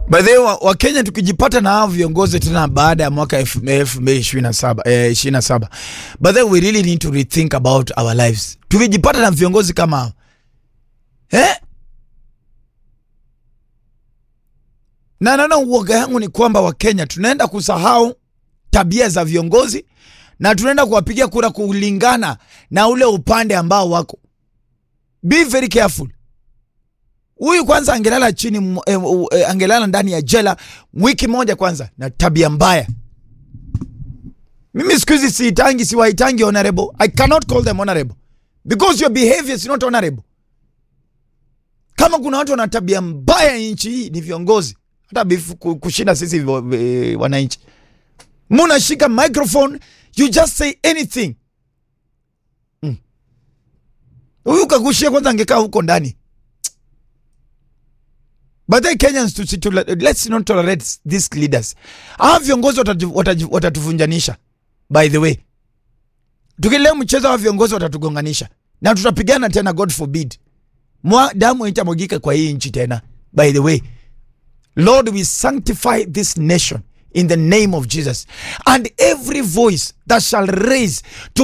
By the way, wa, wa Kenya tukijipata na hao viongozi tena baada ya mwaka 2027 eh, 27. By the way, we really need to rethink about our lives. Tukijipata na viongozi kama hao. Eh? Na naona uoga yangu ni kwamba Wakenya tunaenda kusahau tabia za viongozi na tunaenda kuwapigia kura kulingana na ule upande ambao wako. Be very careful. Huyu kwanza angelala chini m- eh, eh, angelala ndani ya jela wiki moja kwanza na tabia mbaya. Mimi siku hizi siitangi siwaitangi honorable. I cannot call them honorable because your behavior is not honorable. Kama kuna watu wana tabia mbaya nchi hii ni viongozi, hata bifu ku- kushinda sisi vo- eh, wananchi. Munashika microphone, you just say anything. Mm. Huyu kagushia kwanza angekaa huko ndani. But then Kenyans to, to, let's not tolerate these leaders. Hawa viongozi watatu- watatu- watatuvunjanisha. By the way, tukilea mchezo wa viongozi watatugonganisha na tutapigana tena, God forbid, Mwa, damu itamwagika kwa hii nchi tena. By the way, Lord, we sanctify this nation in the name of Jesus, and every voice that shall raise to